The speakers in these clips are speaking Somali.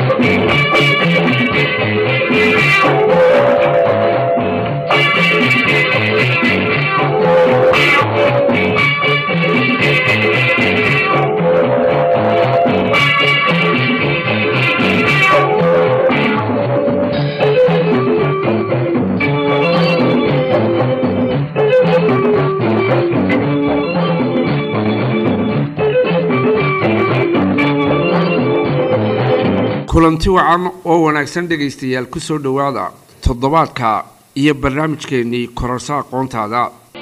kulanti wacan oo wanaagsan dhegaystayaal ku soo dhowaada toddobaadka iyo barnaamijkeennii kororsa aqoontaada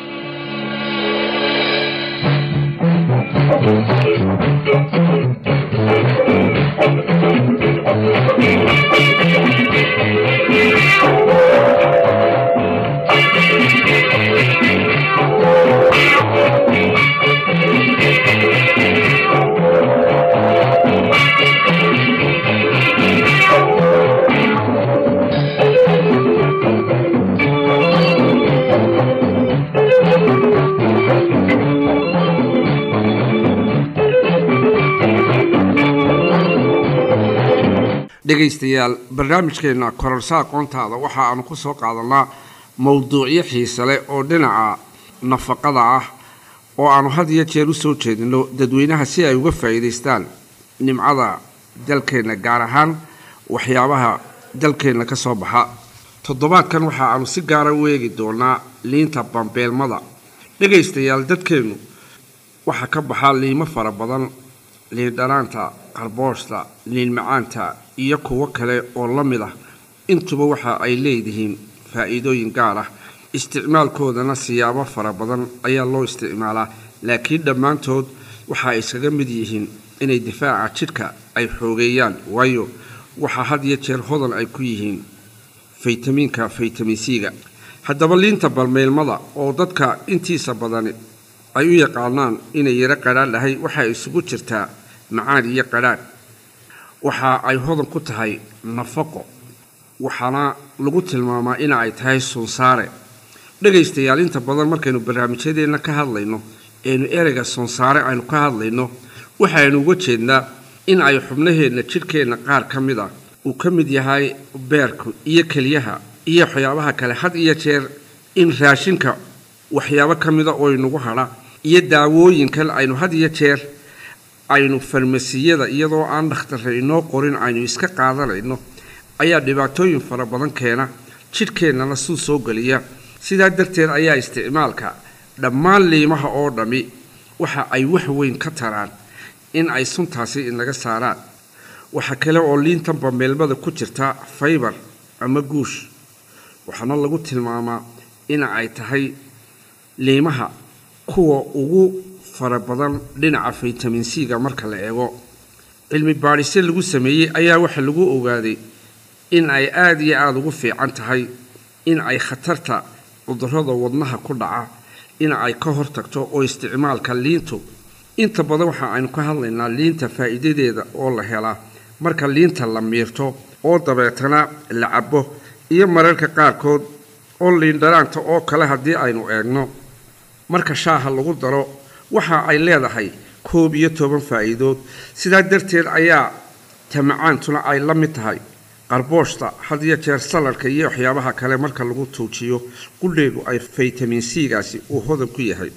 dhegaystayaal barnaamijkeenna kororsa aqoontaada waxa aanu ku soo qaadanaa mowduucyo xiise leh oo dhinaca nafaqada ah oo aanu had iyo jeer u soo jeedino dadweynaha si ay uga faa'iidaystaan nimcada dalkeenna gaar ahaan waxyaabaha dalkeenna ka soo baxa toddobaadkan waxa aanu si gaara u eegi doonaa liinta bambeelmada dhegaystayaal dadkeennu waxaa ka baxa liimo fara badan liin dhanaanta qarbooshta liin macaanta iyo kuwo kale oo la mid ah intuba waxa ay leedihiin faa'iidooyin gaar ah isticmaalkoodana siyaabo fara badan ayaa loo isticmaalaa laakiin dhammaantood waxa ay iskaga mid yihiin inay difaaca jidhka ay xoogeeyaan waayo waxaa had iyo jeer hodan ay ku yihiin faytamiinka faytamin c-ga haddaba liinta balmeylmada oo dadka intiisa badani ay u yaqaanaan inay yaro qadhaadhahay waxay isugu jirtaa macaan iyo qadhaadh waxa ay hodan ku tahay nafaqo waxaana lagu tilmaamaa ina ay tahay sunsaare dhegaystayaal inta badan markaynu barnaamijyadeenna ka hadlayno eenu ereyga sunsaare aynu ka hadlayno waxaynu uga jeednaa in ay xubnaheenna jidhkeenna qaar ka mid ah uu ka mid yahay beerku iyo keliyaha iyo waxyaabaha kale had iyo jeer in raashinka waxyaabo ka mida oo inagu hadha iyo daawooyinkan aynu had iyo jeer aynu farmasiyada iyadoo aan dhakhtarra inoo qorin aynu iska qaadanayno ayaa dhibaatooyin fara badan keena jidhkeennana suu soo geliya sidaa darteed ayaa isticmaalka dhammaan liimaha oo dhammi waxa ay wax weyn ka taraan in ay suntaasi inaga saaraan waxaa kale oo liintan bambeelmada ku jirta faybar ama guush waxaana lagu tilmaamaa in ay tahay liimaha kuwa ugu fara badan dhinaca faytamin c-ga marka la eego cilmi baadhisyo lagu sameeyey ayaa waxa lagu ogaaday in ay aada iyo aada ugu fiican tahay in ay khatarta cudurrada wadnaha ku dhaca in ay ka hortagto oo isticmaalka liintu inta badan waxa aynu ka hadlaynaa liinta faa'iidadeeda oo la helaa marka liinta la miirto oo dabeetana la cabo iyo mararka qaarkood oo liindhanaanta oo kale haddii aynu eegno marka shaaha lagu daro waxa ay leedahay koob iyo toban faa'iidood sidaa darteed ayaa tamacaantuna ay la mid tahay qarbooshta had iyo jeer saladka iyo waxyaabaha kale marka lagu tuujiyo qudheedu ay faytamin c-gaasi uu hodan ku yahay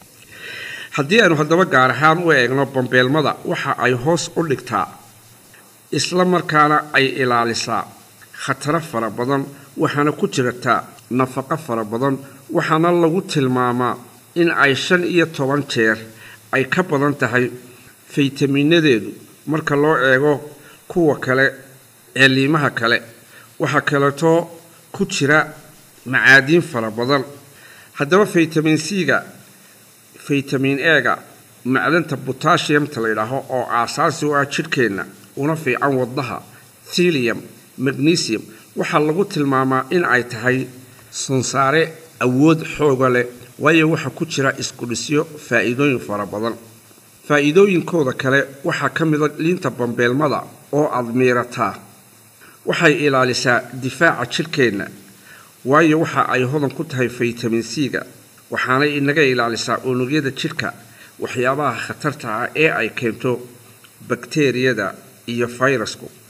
haddii aynu haddaba gaar ahaan u eegno bambeelmada waxa ay hoos u dhigtaa isla markaana ay ilaalisaa khataro fara badan waxaana ku jirtaa nafaqo fara badan waxaana lagu tilmaamaa in ay shan iyo toban jeer ay ka badan tahay faytamiinadeedu marka loo eego kuwa kale ee liimaha kale waxaa kaleetoo ku jira macaadiin fara badan haddaba faytamin c-ga faytamin e-ga macdanta botashiyamta la yidhaaho oo aasaasi u ah jidhkeenna una fiican wadnaha thilium magnesium waxaa lagu tilmaamaa in ay tahay sunsaare awood xooga leh waayo waxaa ku jira iskudhisyo faa'iidooyin fara badan faa'iidooyinkooda kale waxaa ka mida liinta bambeelmada oo aada miirataa waxay ilaalisaa difaaca jidhkeenna waayo waxa ay hodan ku tahay faytamin c-ga waxaanay inaga ilaalisaa unugyada jidhka waxyaabaha khatarta ah ee ay keento bakteriyada iyo fayrasku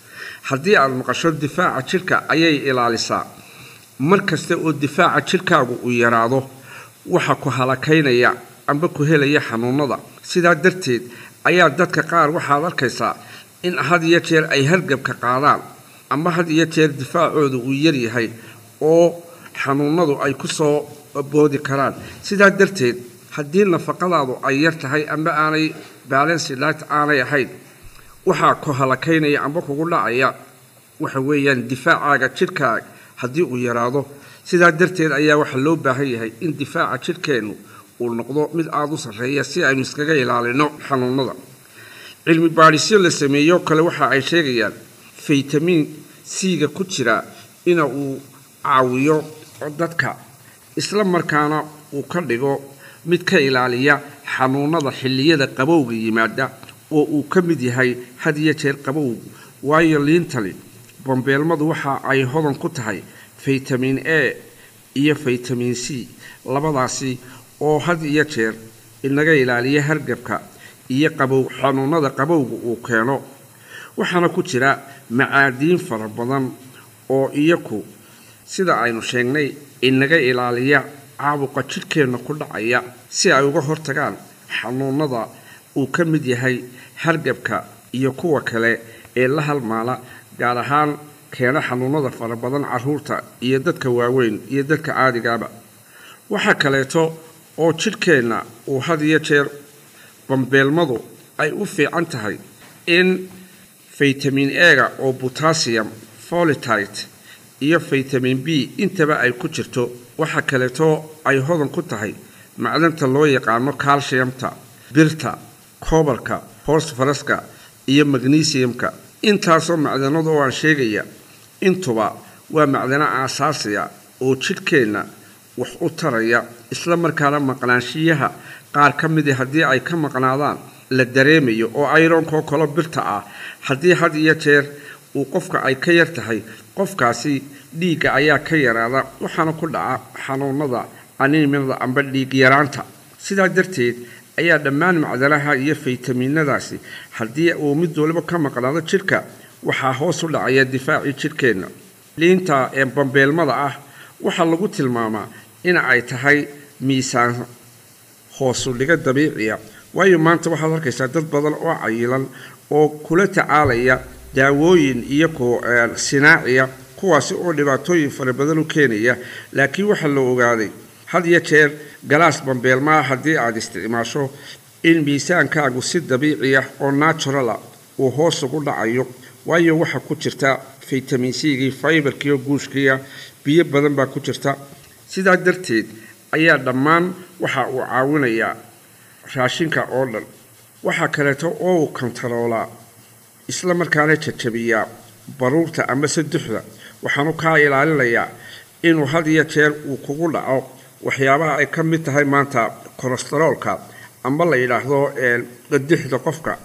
haddii aad maqasho difaaca jidhka ayay ilaalisaa mar kasta oo difaaca jidhkaagu uu yaraado waxa ku halakaynaya amba ku helaya xanuunada sidaa darteed ayaa dadka qaar waxaad arkaysaa in had iyo jeer ay hargabka qaadaan ama had iyo jeer difaacooda uu yaryahay oo xanuunadu ay ku soo boodi karaan sidaa darteed haddii nafaqadaadu ay yar tahay amba aanay balansilat aanay ahayn waxaa ku halakaynaya amba kugu dhacaya waxa weeyaan difaacaaga jidhkaaga haddii uu yaraado sidaa darteed ayaa waxaa loo baahan yahay in difaaca jidhkeennu uu noqdo mid aada u sarreeya si aynu iskaga ilaalino xanuunada cilmi baadhisyo la sameeyo kale waxa ay sheegayaan faytamiin c-ga ku jira ina uu caawiyo dadka isla markaana uu ka dhigo mid ka ilaaliya xanuunada xilliyada qabowga yimaada oo uu ka mid yahay had iyo jeer qabowgu waayo liintali bambeelmadu waxa ay hodan ku tahay faytamiin a iyo faytamiin c labadaasi oo had iyo jeer inaga ilaaliya hargabka iyo qabow xanuunada qabowga uu keeno waxaana ku jira macaadiin fara badan oo iyaku sida aynu sheegnay inaga ilaaliya caabuqa jidhkeenna ku dhacaya si ay uga hortagaan xanuunada uu ka mid yahay hargabka iyo kuwa kale ee la halmaala gaar ahaan keena xanuunada fara badan caruurta iyo dadka waaweyn iyo dadka caadigaaba waxaa kaleeto oo jidhkeenna uu had iyo jeer bambeelmadu ay u fiican tahay in faytamiin ega oo botasium folitite iyo faytamiin b intaba ay ku jirto waxaa kaleeto ay hodan ku tahay macdanta loo yaqaano calciumta birta koobalka hosfaraska iyo magnesiumka intaasoo macdanadu oo aan sheegaya intuba waa macdano aasaasiya oo jidhkeenna wax u taraya isla markaana maqnaanshiyaha qaar ka midii haddii ay ka maqnaadaan la dareemayo oo ayronkoo kalo birta ah haddii had iyo jeer uu qofka ay ka yar tahay qofkaasi dhiigga ayaa ka yaraada waxaana ku dhaca xanuunada animada amba dhiig yaraanta sidaa darteed ayaa dhammaan macdanaha iyo faytamiinadaasi haddii uu mid waliba ka maqnaado jidhka waxaa hoos u dhacaya difaacii jidhkeenna liinta ee bambeelmada ah waxaa lagu tilmaamaa in ay tahay miisaan hoosudhiga dabiiciya waayo maanta waxaad arkaysaa dad badan oo cayilan oo kula tacaalaya daawooyin iyo ku sinaaciya kuwaasi oo dhibaatooyin fara badan u keenaya laakiin waxaa la ogaaday had iyo jeer galaas bambeelmaa haddii aad isticmaasho in miisaankaagu si dabiiciya oo naturala uu hoos ugu dhacayo waayo waxaa ku jirta faytamiin c-gii faibarkiiyo guushkiiya biyo badan baa ku jirta sidaa darteed ayaa dhammaan waxa uu caawinayaa raashinka oo dhan waxaa kaleeto oo uu kontaroolaa isla markaana jajabiyaa baruurta ama saduxda waxaanu kaa ilaalinayaa inuu had iyo jeer uu kugu dhaco waxyaabaha ay ka mid tahay maanta kolestaroolka amba la yidhaahdo qadixda qofka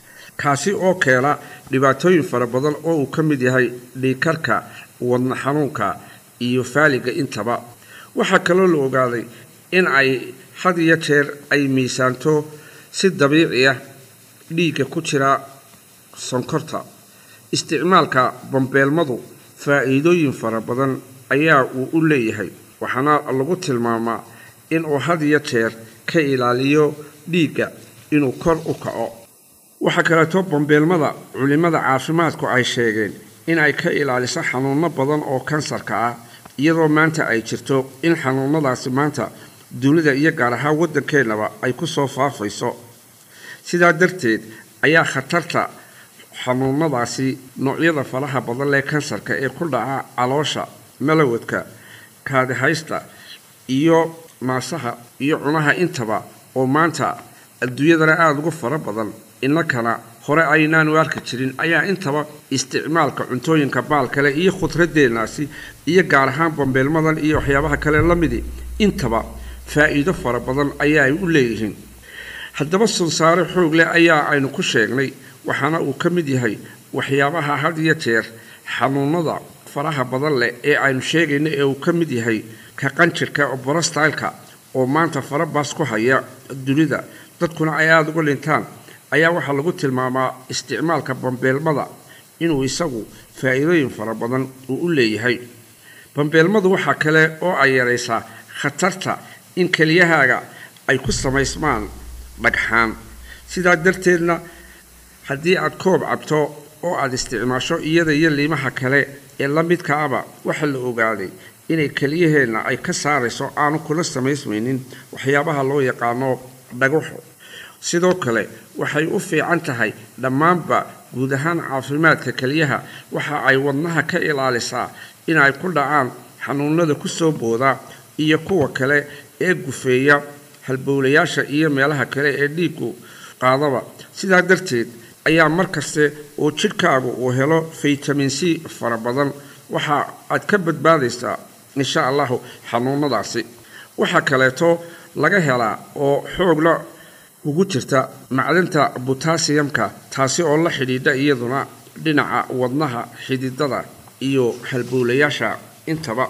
kaasi oo keena dhibaatooyin fara badan oo uu ka mid yahay dhiikarka wadna xanuunka iyo faaliga intaba waxaa kaloo la ogaaday in ay had iyo jeer ay miisaanto si dabiiciya dhiigga ku jira sonkorta isticmaalka bambeelmadu faa'iidooyin fara badan ayaa uu u leeyahay waxaana lagu tilmaamaa inuu had iyo jeer ka ilaaliyo dhiigga inuu kor u kaco waxaa kaleeto bambeelmada culimmada caafimaadku ay sheegeen in ay ka ilaaliso xanuuno badan oo kansarka ah iyadoo maanta ay jirto in xanuunadaasi maanta dunida iyo gaar ahaan waddankeennaba ay ku soo faafayso sidaa darteed ayaa khatarta xanuunadaasi noocyada faraha badan lee kansarka ee ku dhaca caloosha malawadka kaadihaysta iyo naasaha iyo cunaha intaba oo maanta adduunyadana aada ugu fara badan innakana hore aynaanu arki jirin ayaa intaba isticmaalka cuntooyinka baalkale iyo khudradeennaasi iyo gaar ahaan bambeelmadan iyo waxyaabaha kale la midi intaba faa'iido fara badan ayaa ay u leeyihiin haddaba sunsaare xoog leh ayaa aynu ku sheegnay waxaana uu ka mid yahay waxyaabaha had iyo jeer xanuunada faraha badan leh ee aynu sheegayno ee uu ka mid yahay ka qanjirka borostylka oo maanta farabaas ku haya dunida dadkuna ay aada uga dhintaan ayaa waxaa lagu tilmaamaa isticmaalka bambeelmada inuu isagu faa'iidooyin fara badan uu u leeyahay bambeelmadu waxaa kale oo ay yaraysaa khatarta in keliyahaaga ay ku samaysmaan dhagxaan sidaa darteedna haddii aad koob cabto oo aad isticmaasho iyada iyo liimaha kale ee la midka aba waxaa la ogaaday inay keliyaheenna ay ka saarayso aanu kula samaysmaynin waxyaabaha loo yaqaano dhagaxo sidoo kale waxay u fiican tahay dhammaanba guud ahaan caafimaadka keliyaha waxa ay wadnaha ka ilaalisaa inay ku dhacaan xanuunada ku soo booda iyo kuwa kale ee gufeeya halbowlayaasha iyo meelaha kale ee dhiigu qaadaba sidaa darteed ayaa mar kaste oo jidhkaagu uu helo faytamin c fara badan waxa aad ka badbaadaysaa insha allahu xanuunadaasi waxaa kaleeto laga helaa oo xoogla ugu jirta macdanta butasiyamka taasi oo la xidhiidha iyaduna dhinaca wadnaha xididada iyo halbowlayaasha intaba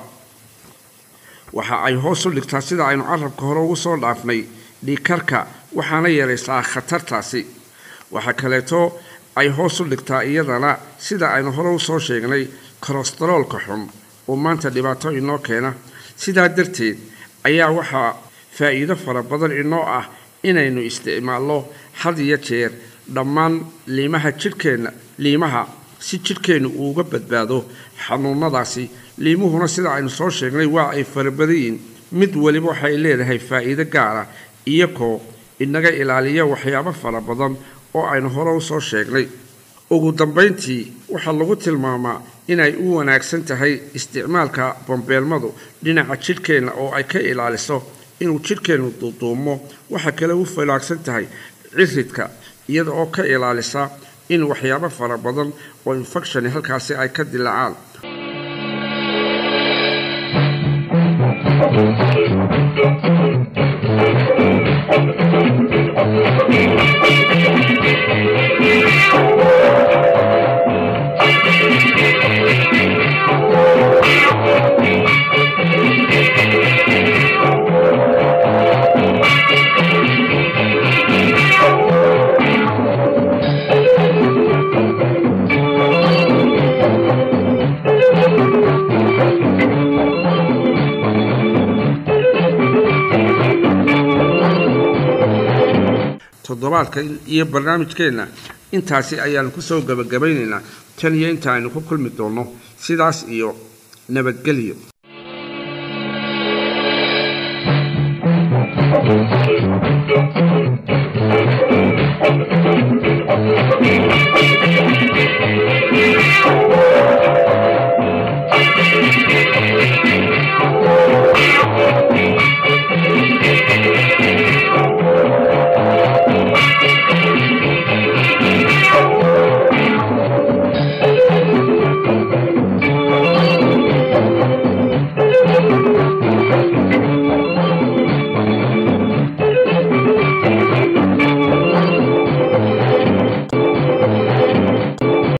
waxa ay hoos u dhigtaa sida aynu carabka hore ugu soo dhaafnay dhiikarka waxaana yaraysaa khatartaasi waxaa kaleeto ay hoos u dhigtaa iyadana sida aynu hore usoo sheegnay kolestaroolka xun oo maanta dhibaato inoo keena sidaa darteed ayaa waxaa faa'iido fara badan inoo ah inaynu isticmaalno had iyo jeer dhammaan liimaha jidhkeenna liimaha si jidhkeennu uuga badbaado xanuunadaasi liimuhuna sida aynu soo sheegnay waa ay farabadayiin mid weliba waxay leedahay faa'iido gaara iyagoo inaga ilaaliya waxyaabo fara badan oo aynu hore usoo sheegnay ugu dambayntii waxaa lagu tilmaamaa inay u wanaagsan tahay isticmaalka bambeelmadu dhinaca jidhkeenna oo ay ka ilaaliso inuu jidhkeennu duuduumo waxaa kale u fanaagsan tahay ciridka iyada oo ka ilaalisa in waxyaabo fara badan oo infectioni halkaasi ay ka dilaacaan toddobaadka iyo barnaamijkeenna intaasi ayaanu kusoo gabagabaynaynaa tan iyo inta aynu ku kulmi doonno sidaas iyo nabadgelyo